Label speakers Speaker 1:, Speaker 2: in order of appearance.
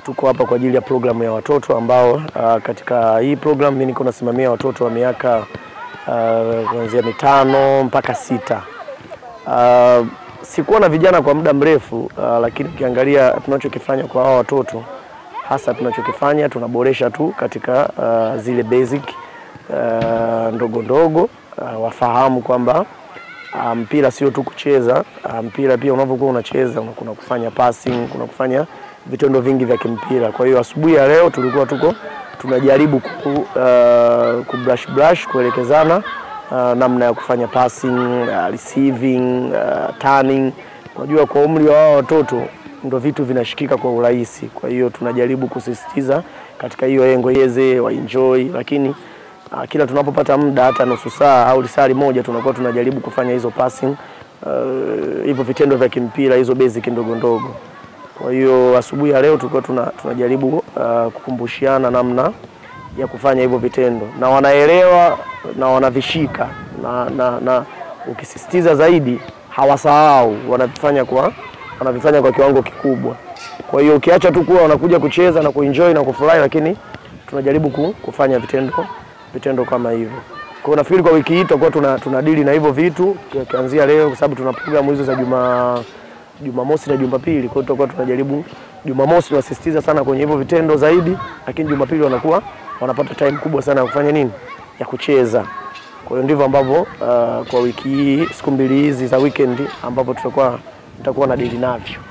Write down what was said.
Speaker 1: tuko hapa kwa ajili ya programu ya watoto ambao uh, katika hii programu mimi niko nasimamia watoto wa miaka uh, kuanzia mitano mpaka sita. Uh, sikuwa na vijana kwa muda mrefu uh, lakini ukiangalia tunachokifanya kwa hawa watoto hasa tunachokifanya tunaboresha tu katika uh, zile basic uh, ndogo ndogo uh, wafahamu kwamba uh, mpira sio tu kucheza uh, mpira pia unavyokuwa unacheza kuna kufanya passing, kuna kufanya vitendo vingi vya kimpira. Kwa hiyo asubuhi ya leo tulikuwa tuko tunajaribu ku, uh, ku brush brush kuelekezana uh, namna ya kufanya passing, uh, receiving, uh, turning. Unajua kwa umri wa wao watoto ndo vitu vinashikika kwa urahisi. Kwa hiyo tunajaribu kusisitiza katika hiyo engo yeze wa enjoy, lakini uh, kila tunapopata muda hata nusu saa au lisali moja tunakuwa tunajaribu kufanya hizo passing uh, hivyo vitendo vya kimpira hizo basic ndogo ndogo. Kwa hiyo asubuhi ya leo tulikuwa tuna, tunajaribu uh, kukumbushiana namna ya kufanya hivyo vitendo na wanaelewa na wanavishika na, na, na ukisisitiza zaidi hawasahau, wanavifanya kwa wanavifanya kwa kiwango kikubwa. Kwa hiyo ukiacha tu kuwa wanakuja kucheza na kuenjoy na kufurahi, lakini tunajaribu ku, kufanya vitendo vitendo kama hivyo. Kwa hiyo nafikiri kwa wiki hii tutakuwa tuna, tunadili na hivyo vitu kuanzia leo, kwa sababu tuna programu hizo za juma Jumamosi na Jumapili. Kwa hiyo tutakuwa tunajaribu Jumamosi tunasisitiza sana kwenye hivyo vitendo zaidi, lakini Jumapili wanakuwa wanapata time kubwa sana ya kufanya nini, ya kucheza. Kwa hiyo ndivyo ambavyo uh, kwa wiki hii siku mbili hizi za weekend ambapo tutakuwa tutakuwa na dili navyo.